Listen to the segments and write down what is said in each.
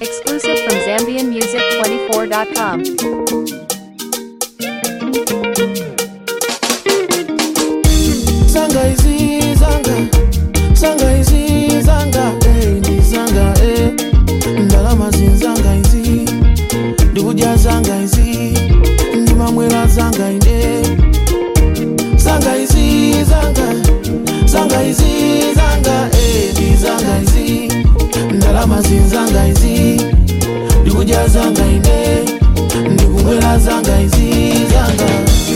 Exclusive from ZambianMusic24.com. Zanga izi zanga Zanga izi zanga eh ndi zanga eh Ndalama zinzanga izi Ndikudya zanga izi Ndimamwera zanga ine Zanga izi zanga Zanga izi zanga eh ndi zanga izi Ndalama zinzanga izi Ndikudya zanga ine Ndikumwera zanga izi zanga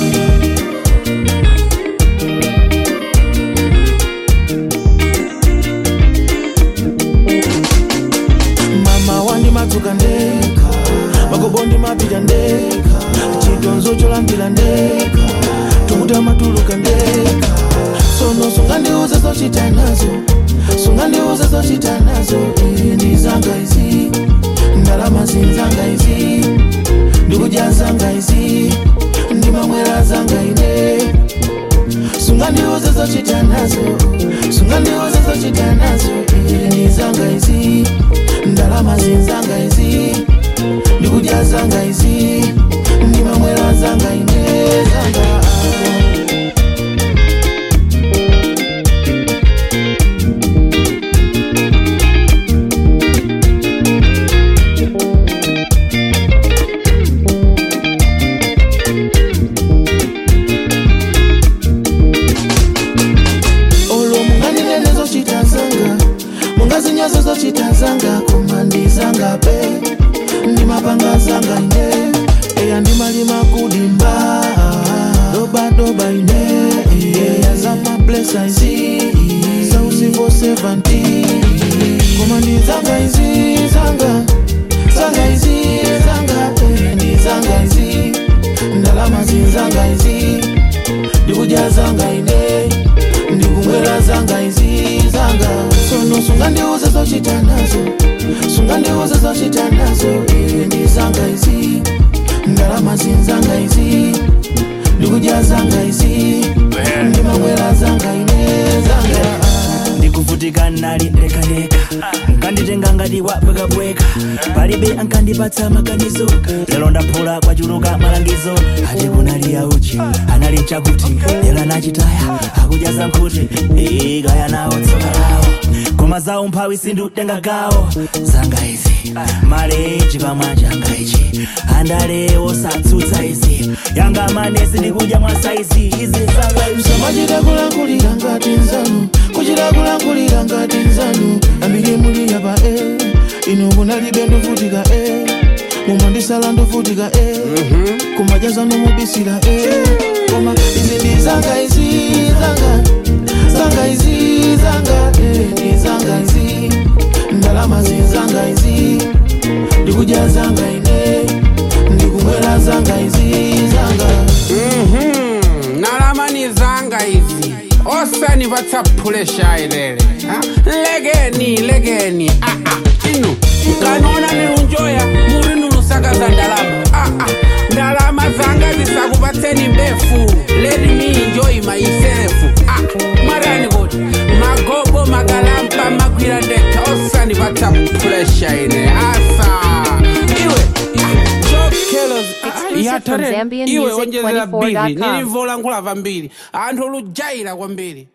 mama wandi madzuka ndeka magobondi mapita ndeka chidonzo cholambira ndeka tokuta matuluka ndeka sono sungandiuze zochita nazo sungandiuze zochita nazo Eh, ndi zanga izi ndalama zinzanga izi ndikudya zanga izi ndimamwera zanga ine sungandiuze zochita nazo sungandiuze zochita nazo Eh, ndi zanga izi ndalama zinzanga izi ndikudya zanga izi ndimamwera zanga ine zanga olo munganenene zochita zanga mungazinyazo zochita zanga koma ndi zanga pe ndimapanga zanga ine eya ndimalima kudimba dobadoba ine eya zamablesa izi zausivo 70 koma ndi zanga izi zanga zanga izi zanga eh, ndi zanga izi ndalama zinzanga izi ndikudya zanga ine ndikumwera zanga izi zanga sono sungandiuze zochita nazo sungandiuze zochita nazo eh, ndi zanga izi ndalama zinzanga izi ndikudya zanga izi ndimamwera zanga ine zanga ndikuvutika nali lekaleka nkanditenga ngati wabwekabweka palibe ankandipatsa maganizo lero ndaphula kwachuluka malangizo ati kunali auchi anali mchakuti lero anachitaya akudya zankhuti ikaya nawo tsoka lawo koma zawo mphawi sindutenga gawo zanga izi maleji pamwanja ichi andale osatsutsa izi yanga manesi ndikudya mwa saizi izi zanga izi samachita kulankulira ngati nzanu kuchita kulankulira ngati nzanu ambiri muli yapa e inu munalibe ndovutika e mumandisala ndovutika e kumadya zanu mubisira e koma izi ndi zanga izi zanga zanga izi zanga e ndi zanga izi ndalama zinzanga izi ndikudya zanga ine ndikumwera zanga izi zanga Mhm, nalamani zanga izi osani vatsaphulesha ilele Ha? legeni legeni ah, ah. inu mkanona nilunjoya muri nulusakaza ndalama ah, ah. ndalama zanga zisakupatseni mbefu let me enjoy myself ah. mwarani kuti magobo magalampa magwira ndeka osani vatsaphulesha ine asa iwe ah, jokelos Exclusive from iwe onjezera biri ZambianMusic24.com. nilivoola nkhulava mbiri anthu olujaira kwambiri